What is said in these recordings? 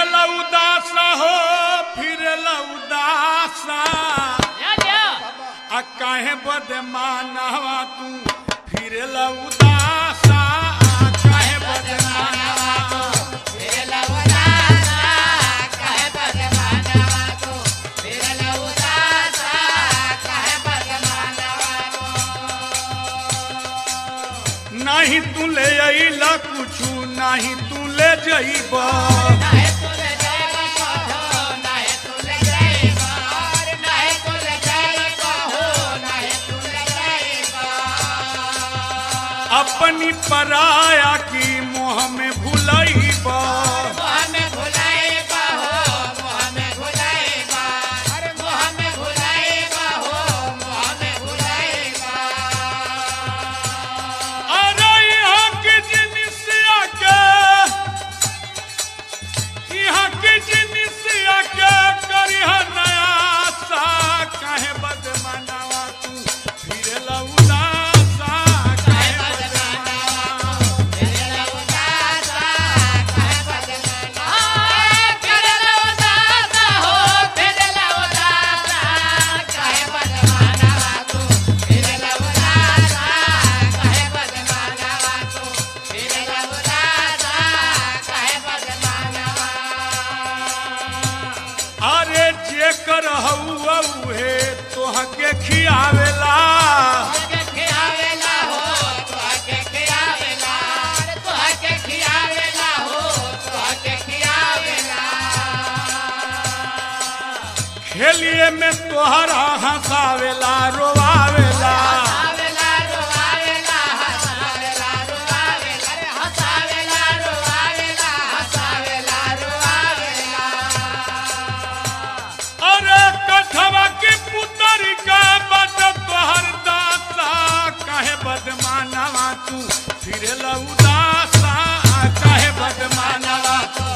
उदासा हो फिर उदासा या क्या आ काहे बदे मानवा तू फिर उदासा आ काहे बदे मानवा नहीं तू ले अइला कुछु नहीं तू ले जइबा अपनी पराया की मोह में भुलइबा अरे यहाँ के जिनिसिया के यहाँ के जिनिसिया के करिह नया सा काहे बदमनावा तू फिर उदासा काहे बदमनावा अरे जे कर उहे तोह के खियावेला खेलिए में तोहरा हंसावेला रोवावेला अरे कठवा के पुतर का बद तोहर दासा काहे बदमानवा तू फिर उदासा काहे बदमानवा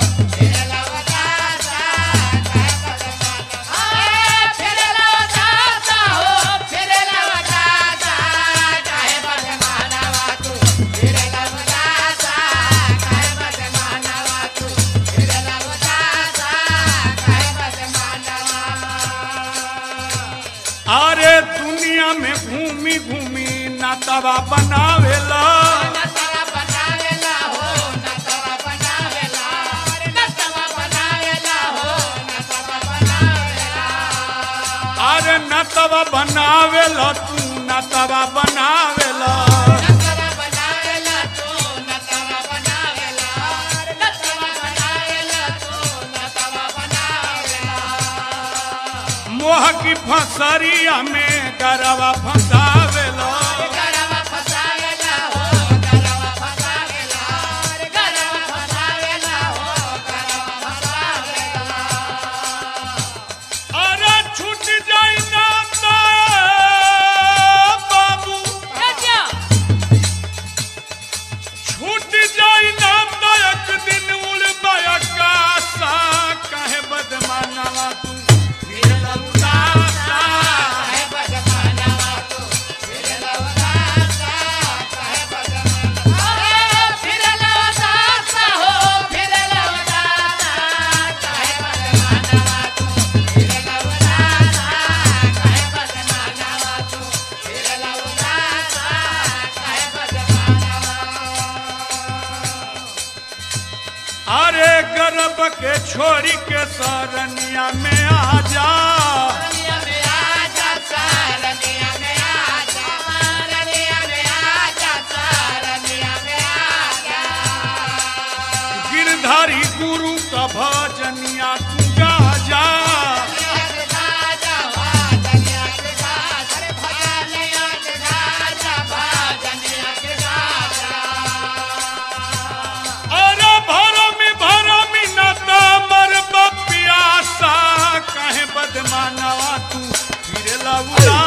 अरे दुनिया में घूमी घूमी नातवा बनावेला अरे नतवा बनावेला तू नतवा बनावेला मोह की फसरिया में गरवा फंसावेला अरे छूट जाई ना तो बाबू या क्या छूट जाई ना तो एक दिन उड़ आकाशा काहे बदमानवा तू फिर उदासा अरे गर्भ के छोरी के सरनिया में आ जा गिरधारी गुरु का भजनिया तू गा जा अरे भरमी भरमी न मर बपियासा कहे बदमानवा तू फिर लउला